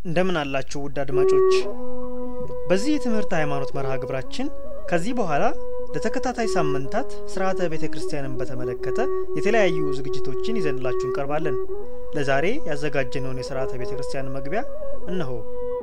እንደምን አላችሁ ውድ አድማጮች። በዚህ የትምህርት ሃይማኖት መርሃ ግብራችን ከዚህ በኋላ ለተከታታይ ሳምንታት ስርዓተ ቤተ ክርስቲያንን በተመለከተ የተለያዩ ዝግጅቶችን ይዘንላችሁ እንቀርባለን። ለዛሬ ያዘጋጀነውን የስርዓተ ቤተ ክርስቲያን መግቢያ እነሆ።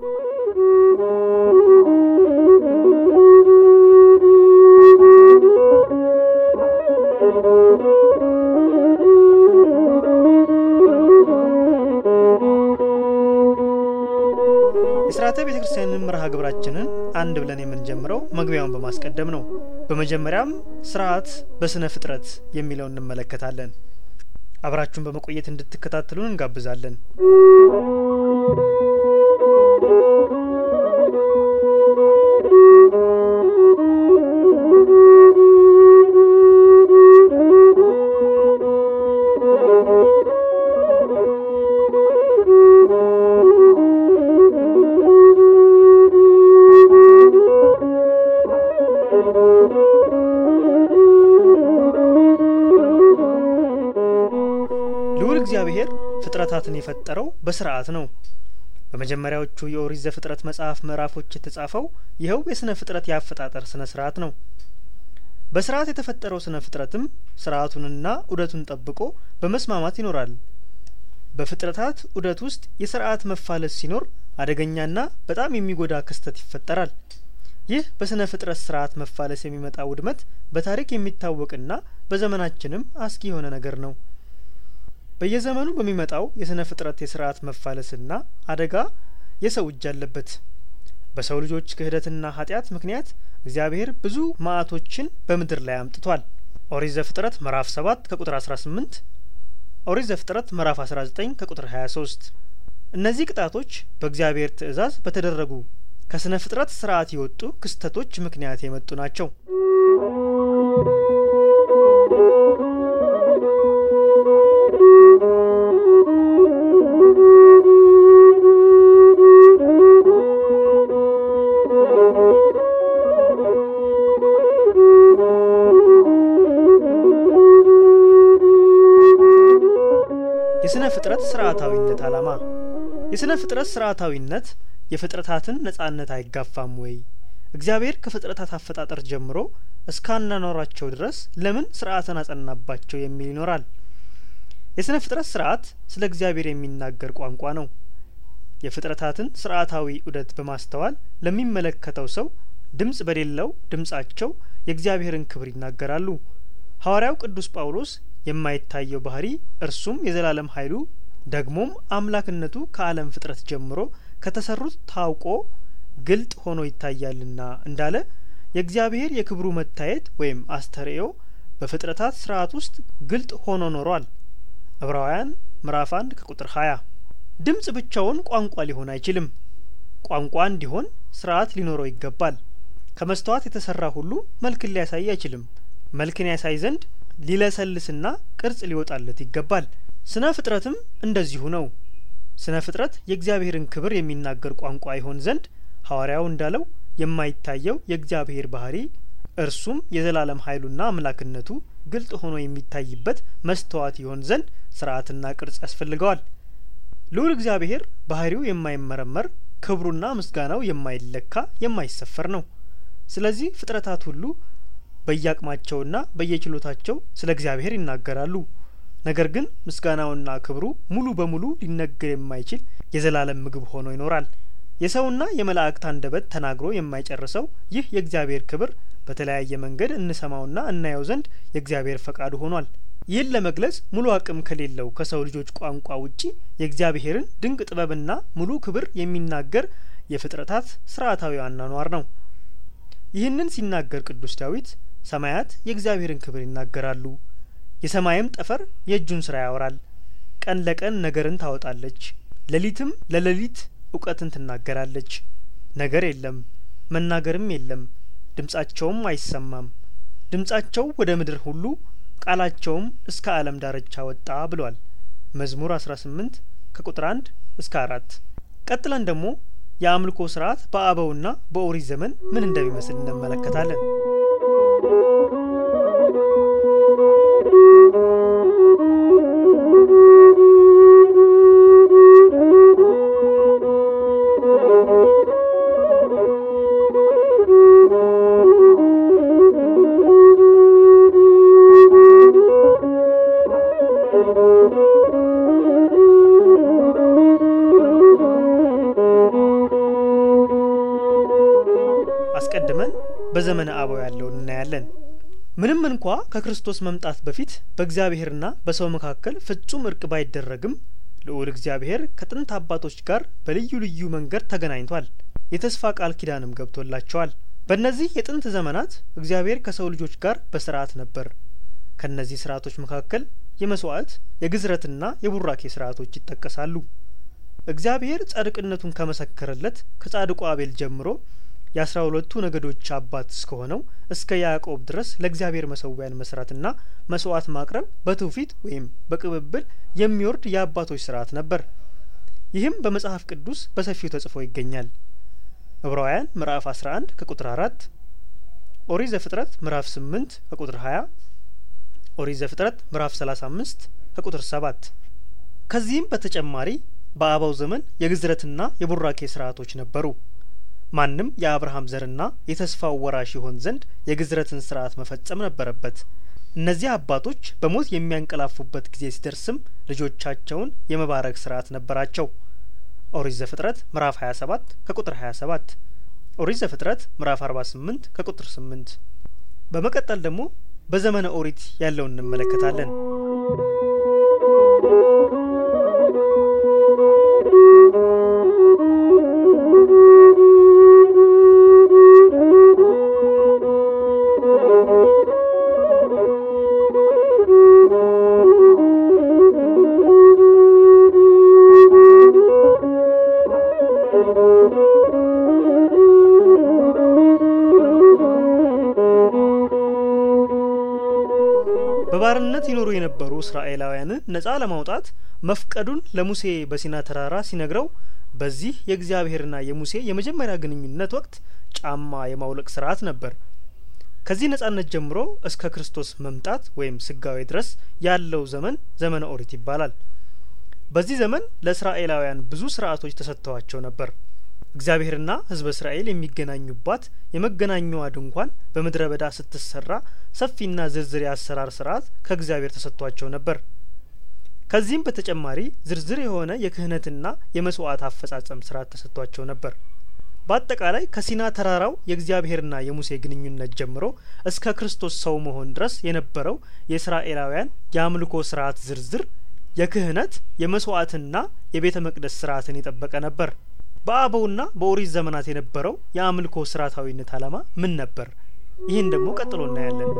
የስርዓተ ቤተ ክርስቲያንን መርሃ ግብራችንን አንድ ብለን የምንጀምረው መግቢያውን በማስቀደም ነው። በመጀመሪያም ስርዓት በስነ ፍጥረት የሚለውን እንመለከታለን። አብራችሁን በመቆየት እንድትከታተሉን እንጋብዛለን። ልዑል እግዚአብሔር ፍጥረታትን የፈጠረው በስርዓት ነው። በመጀመሪያዎቹ የኦሪት ዘፍጥረት መጽሐፍ ምዕራፎች የተጻፈው ይኸው የስነ ፍጥረት የአፈጣጠር ስነ ስርዓት ነው። በስርዓት የተፈጠረው ስነ ፍጥረትም ስርዓቱንና ዑደቱን ጠብቆ በመስማማት ይኖራል። በፍጥረታት ዑደት ውስጥ የስርዓት መፋለስ ሲኖር አደገኛና በጣም የሚጎዳ ክስተት ይፈጠራል። ይህ በስነ ፍጥረት ስርዓት መፋለስ የሚመጣ ውድመት በታሪክ የሚታወቅና በዘመናችንም አስጊ የሆነ ነገር ነው። በየዘመኑ በሚመጣው የስነ ፍጥረት የስርዓት መፋለስና አደጋ የሰው እጅ አለበት። በሰው ልጆች ክህደትና ኃጢአት ምክንያት እግዚአብሔር ብዙ መዓቶችን በምድር ላይ አምጥቷል። ኦሪት ዘፍጥረት ምዕራፍ 7 ከቁጥር 18፣ ኦሪት ዘፍጥረት ምዕራፍ 19 ከቁጥር 23። እነዚህ ቅጣቶች በእግዚአብሔር ትእዛዝ በተደረጉ ከስነ ፍጥረት ስርዓት የወጡ ክስተቶች ምክንያት የመጡ ናቸው። የስነ ፍጥረት ስርዓታዊነት ዓላማ የስነ ፍጥረት ስርዓታዊነት የፍጥረታትን ነጻነት አይጋፋም ወይ? እግዚአብሔር ከፍጥረታት አፈጣጠር ጀምሮ እስካናኖራቸው ድረስ ለምን ስርዓትን አጸናባቸው የሚል ይኖራል። የስነ ፍጥረት ስርዓት ስለ እግዚአብሔር የሚናገር ቋንቋ ነው። የፍጥረታትን ስርዓታዊ ዑደት በማስተዋል ለሚመለከተው ሰው ድምጽ በሌለው ድምጻቸው የእግዚአብሔርን ክብር ይናገራሉ። ሐዋርያው ቅዱስ ጳውሎስ የማይታየው ባህሪ እርሱም የዘላለም ኃይሉ ደግሞም አምላክነቱ ከዓለም ፍጥረት ጀምሮ ከተሰሩት ታውቆ ግልጥ ሆኖ ይታያልና እንዳለ የእግዚአብሔር የክብሩ መታየት ወይም አስተርእዮ በፍጥረታት ስርዓት ውስጥ ግልጥ ሆኖ ኖሯል። ዕብራውያን ምዕራፍ አንድ ከቁጥር ሀያ ድምጽ ብቻውን ቋንቋ ሊሆን አይችልም። ቋንቋ እንዲሆን ስርዓት ሊኖረው ይገባል። ከመስተዋት የተሰራ ሁሉ መልክን ሊያሳይ አይችልም። መልክን ያሳይ ዘንድ ሊለሰልስና ቅርጽ ሊወጣለት ይገባል። ስነ ፍጥረትም እንደዚሁ ነው። ስነ ፍጥረት የእግዚአብሔርን ክብር የሚናገር ቋንቋ ይሆን ዘንድ ሐዋርያው እንዳለው የማይታየው የእግዚአብሔር ባህሪ እርሱም የዘላለም ኃይሉና አምላክነቱ ግልጥ ሆኖ የሚታይበት መስተዋት ይሆን ዘንድ ስርዓትና ቅርጽ ያስፈልገዋል። ልዑል እግዚአብሔር ባህሪው የማይመረመር ክብሩና ምስጋናው የማይለካ የማይሰፈር ነው። ስለዚህ ፍጥረታት ሁሉ በየአቅማቸውና በየችሎታቸው ስለ እግዚአብሔር ይናገራሉ። ነገር ግን ምስጋናውና ክብሩ ሙሉ በሙሉ ሊነገር የማይችል የዘላለም ምግብ ሆኖ ይኖራል። የሰውና የመላእክት አንደበት ተናግሮ የማይጨርሰው ይህ የእግዚአብሔር ክብር በተለያየ መንገድ እንሰማውና እናየው ዘንድ የእግዚአብሔር ፈቃዱ ሆኗል። ይህን ለመግለጽ ሙሉ አቅም ከሌለው ከሰው ልጆች ቋንቋ ውጪ የእግዚአብሔርን ድንቅ ጥበብና ሙሉ ክብር የሚናገር የፍጥረታት ስርዓታዊ አኗኗር ነው። ይህንን ሲናገር ቅዱስ ዳዊት ሰማያት የእግዚአብሔርን ክብር ይናገራሉ የሰማይም ጠፈር የእጁን ስራ ያወራል። ቀን ለቀን ነገርን ታወጣለች፣ ሌሊትም ለሌሊት እውቀትን ትናገራለች። ነገር የለም መናገርም የለም፣ ድምጻቸውም አይሰማም። ድምጻቸው ወደ ምድር ሁሉ ቃላቸውም እስከ ዓለም ዳርቻ ወጣ ብሏል። መዝሙር 18 ከቁጥር 1 እስከ አራት ቀጥለን ደግሞ የአምልኮ ስርዓት በአበውና በኦሪት ዘመን ምን እንደሚመስል እንመለከታለን። በዘመነ አበው ያለውን እናያለን። ምንም እንኳ ከክርስቶስ መምጣት በፊት በእግዚአብሔርና በሰው መካከል ፍጹም እርቅ ባይደረግም ልዑል እግዚአብሔር ከጥንት አባቶች ጋር በልዩ ልዩ መንገድ ተገናኝቷል። የተስፋ ቃል ኪዳንም ገብቶላቸዋል። በእነዚህ የጥንት ዘመናት እግዚአብሔር ከሰው ልጆች ጋር በስርዓት ነበር። ከእነዚህ ስርዓቶች መካከል የመስዋዕት የግዝረትና የቡራኬ ስርዓቶች ይጠቀሳሉ። እግዚአብሔር ጻድቅነቱን ከመሰከረለት ከጻድቁ አቤል ጀምሮ የአስራ ሁለቱ ነገዶች አባት እስከሆነው እስከ ያዕቆብ ድረስ ለእግዚአብሔር መሰዊያን መስራትና መስዋዕት ማቅረብ በትውፊት ወይም በቅብብል የሚወርድ የአባቶች ስርዓት ነበር። ይህም በመጽሐፍ ቅዱስ በሰፊው ተጽፎ ይገኛል። ዕብራውያን ምዕራፍ 11 ከቁጥር 4፣ ኦሪት ዘፍጥረት ምዕራፍ 8 ከቁጥር 20፣ ኦሪት ዘፍጥረት ምዕራፍ 35 ከቁጥር 7። ከዚህም በተጨማሪ በአበው ዘመን የግዝረትና የቡራኬ ስርዓቶች ነበሩ። ማንም የአብርሃም ዘርና የተስፋው ወራሽ ይሆን ዘንድ የግዝረትን ስርዓት መፈጸም ነበረበት። እነዚህ አባቶች በሞት የሚያንቀላፉበት ጊዜ ሲደርስም ልጆቻቸውን የመባረክ ስርዓት ነበራቸው። ኦሪት ዘፍጥረት ምዕራፍ 27 ከቁጥር 27፣ ኦሪት ዘፍጥረት ምዕራፍ 48 ከቁጥር 8። በመቀጠል ደግሞ በዘመነ ኦሪት ያለውን እንመለከታለን። በባርነት ይኖሩ የነበሩ እስራኤላውያንን ነጻ ለማውጣት መፍቀዱን ለሙሴ በሲና ተራራ ሲነግረው በዚህ የእግዚአብሔርና የሙሴ የመጀመሪያ ግንኙነት ወቅት ጫማ የማውለቅ ስርዓት ነበር። ከዚህ ነጻነት ጀምሮ እስከ ክርስቶስ መምጣት ወይም ስጋዌ ድረስ ያለው ዘመን ዘመነ ኦሪት ይባላል። በዚህ ዘመን ለእስራኤላውያን ብዙ ስርዓቶች ተሰጥተዋቸው ነበር። እግዚአብሔርና ሕዝበ እስራኤል የሚገናኙባት የመገናኛዋ ድንኳን በምድረ በዳ ስትሰራ ሰፊና ዝርዝር የአሰራር ስርዓት ከእግዚአብሔር ተሰጥቷቸው ነበር። ከዚህም በተጨማሪ ዝርዝር የሆነ የክህነትና የመስዋዕት አፈጻጸም ስርዓት ተሰጥቷቸው ነበር። በአጠቃላይ ከሲና ተራራው የእግዚአብሔርና የሙሴ ግንኙነት ጀምሮ እስከ ክርስቶስ ሰው መሆን ድረስ የነበረው የእስራኤላውያን የአምልኮ ስርዓት ዝርዝር የክህነት የመስዋዕትና የቤተ መቅደስ ስርዓትን የጠበቀ ነበር። በአበውና በኦሪት ዘመናት የነበረው የአምልኮ ስርዓታዊነት ዓላማ ምን ነበር? ይህን ደግሞ ቀጥሎ እናያለን።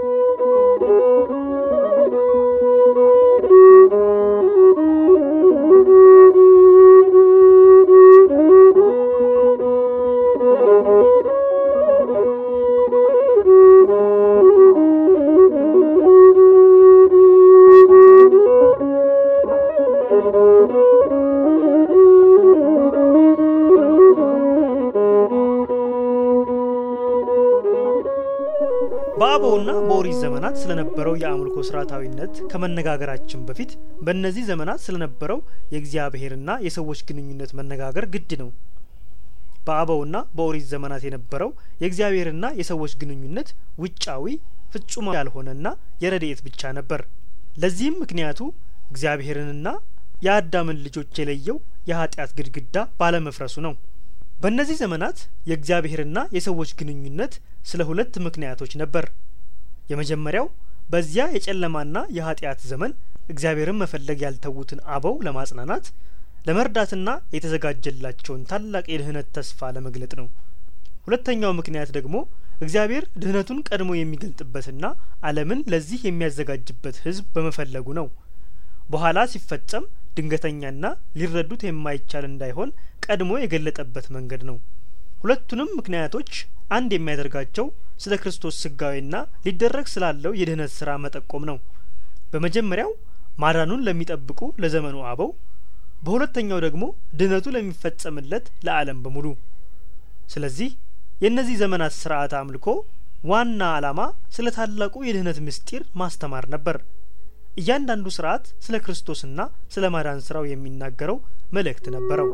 በአበውና በኦሪት ዘመናት ስለነበረው የአምልኮ ስርዓታዊነት ከመነጋገራችን በፊት በእነዚህ ዘመናት ስለነበረው የእግዚአብሔርና የሰዎች ግንኙነት መነጋገር ግድ ነው። በአበውና በኦሪት ዘመናት የነበረው የእግዚአብሔርና የሰዎች ግንኙነት ውጫዊ ፍጹም ያልሆነና የረድኤት ብቻ ነበር። ለዚህም ምክንያቱ እግዚአብሔርንና የአዳምን ልጆች የለየው የኃጢአት ግድግዳ ባለመፍረሱ ነው። በእነዚህ ዘመናት የእግዚአብሔርና የሰዎች ግንኙነት ስለ ሁለት ምክንያቶች ነበር። የመጀመሪያው በዚያ የጨለማና የኃጢአት ዘመን እግዚአብሔርን መፈለግ ያልተዉትን አበው ለማጽናናት ለመርዳትና የተዘጋጀላቸውን ታላቅ የድህነት ተስፋ ለመግለጥ ነው። ሁለተኛው ምክንያት ደግሞ እግዚአብሔር ድህነቱን ቀድሞ የሚገልጥበትና ዓለምን ለዚህ የሚያዘጋጅበት ሕዝብ በመፈለጉ ነው። በኋላ ሲፈጸም ድንገተኛና ሊረዱት የማይቻል እንዳይሆን ቀድሞ የገለጠበት መንገድ ነው። ሁለቱንም ምክንያቶች አንድ የሚያደርጋቸው ስለ ክርስቶስ ስጋዌና ሊደረግ ስላለው የድህነት ስራ መጠቆም ነው። በመጀመሪያው ማዳኑን ለሚጠብቁ ለዘመኑ አበው፣ በሁለተኛው ደግሞ ድህነቱ ለሚፈጸምለት ለዓለም በሙሉ። ስለዚህ የእነዚህ ዘመናት ስርዓተ አምልኮ ዋና ዓላማ ስለ ታላቁ የድህነት ምስጢር ማስተማር ነበር። እያንዳንዱ ስርዓት ስለ ክርስቶስና ስለ ማዳን ስራው የሚናገረው መልእክት ነበረው።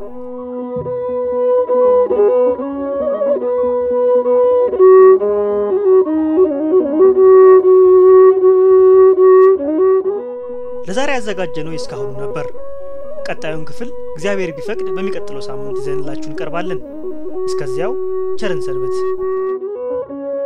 ለዛሬ ያዘጋጀነው የእስካሁኑ ነበር። ቀጣዩን ክፍል እግዚአብሔር ቢፈቅድ በሚቀጥለው ሳምንት ይዘንላችሁ እንቀርባለን። እስከዚያው ቸርን ሰንብት።